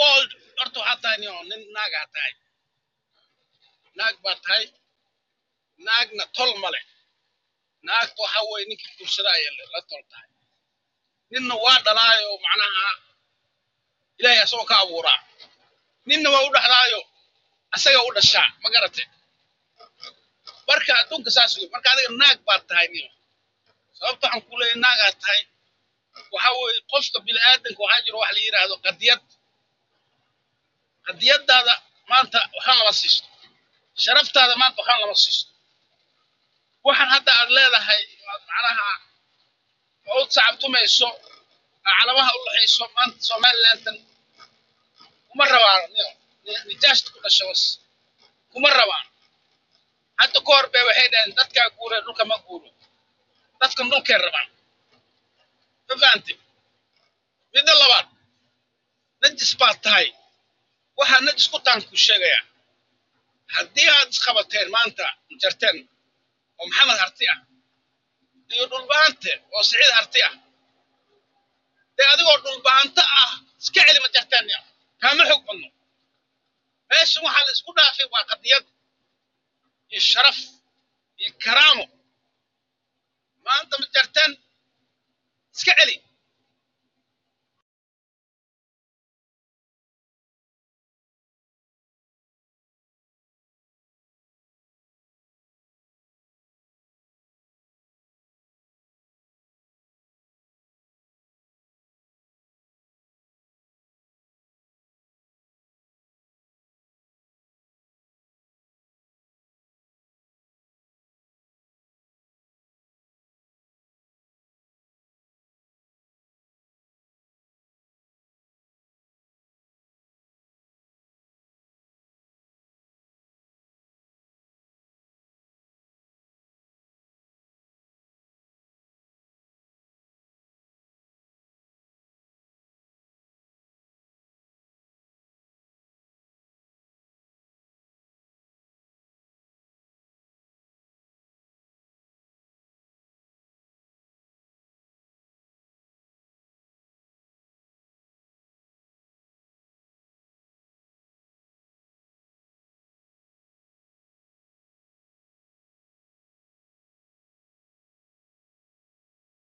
old horta waxaa tahay nio nin naagaa tahay naag baa tahay naagna tol male naagta waxa weeye ninkii guursada ayay la tol tahay ninna waa dhalaayo macnaha ilaahay asagoo ka abuuraa ninna waa u dhaxlaayo asaga u dhashaa ma garate marka adduunka saas wey marka adiga naag baad tahay nio sababta waxaan ku leeyahay naagaad tahay waxa weeye qofka bini'aadanka waxaa jiro wax la yidhaahdo qadiyad qadiyadaada maanta waxaan lama siisto sharaftaada maanta waxaan lama siisto waxaan hadda aad leedahay macnaha oo u sacabtumayso calamaha u laxayso maanta somalilandan kuma rabaan nijaashta ku dhasha was kuma rabaan hadda ka hor bay waxay dhaheen dadkaa guura dhulka ma guuro dadkan dhulkay rabaan ma fahante midda labaad najis baad tahay waxaa najis ku taan ku sheegayaa haddii aad isqabateen maanta jarteen oo maxamed harti ah iyo dhulbaante oo siciid harti ah dee adigoo dhulbaanto ah iska celi ma jarteen ya kaama xog badno meeshan waxaa la isku dhaafay waa qadiyad iyo sharaf iyo karaamo